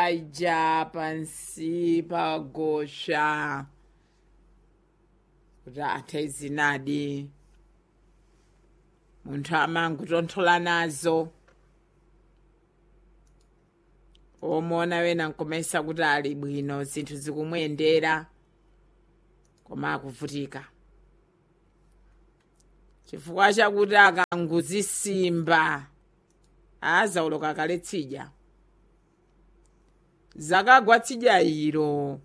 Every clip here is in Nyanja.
ija pansi pagosha kuti athe zinadi munthu amangutonthola nazo omona wena nkomesa kuti ali bwino zinthu zikumuyendera koma akuvutika chifukwa chakuti akanguzisimba azauloka kale tsidya zakagwa tsidya ilo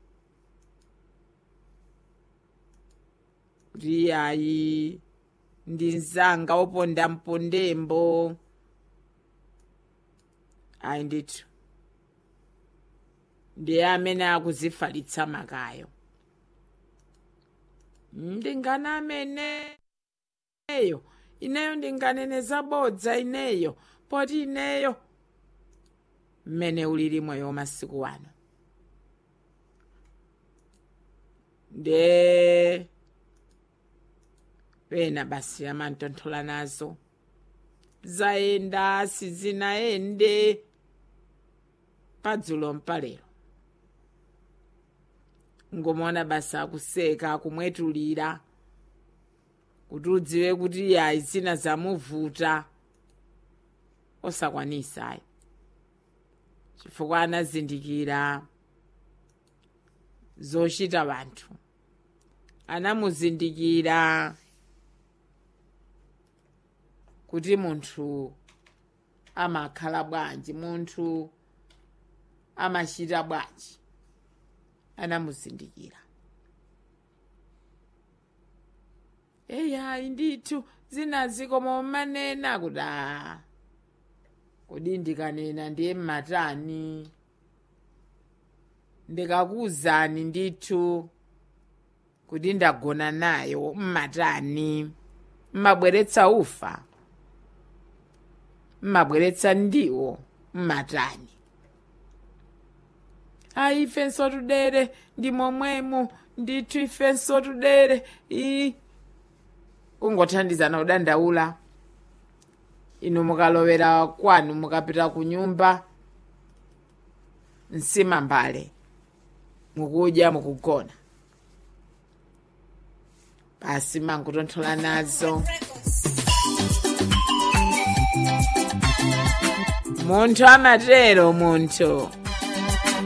kuti ayi ndi mzanga oponda mpondembo ayi ndithu ndiye amene akuzifalitsa makayo ndingane ameneyo ineyo ndinganene zabodza ineyo poti ineyo mmene ulili moyo masiku wano nde wena basi amantonthola nazo zayenda sizinayende padzulo mpalero ngomona basi akuseka akumwetulira kuti udziwe kuti yayi zina zamuvuta osakwanisayi chifukwa anazindikira zochita vanthu anamuzindikira kuti munthu amakhala bwanji munthu amachita bwanji anamuzindikira eyayi ndithu zinazi koma manena kuti aa kodi ndikanena ndiye mmatani ndikakuwuzani ndithu kuti ndagona nayo mmatani mmabweretsa ufa mmabweretsa ndiwo mmatani ayi ifenso tudere ndi momwemo ndithu ifenso tudere i kungothandizana kudandaula inu mukalowera kwanu mukapita ku nyumba nsima mbale mukudya mukugona basi mangutonthola nazo munthu amatero munthu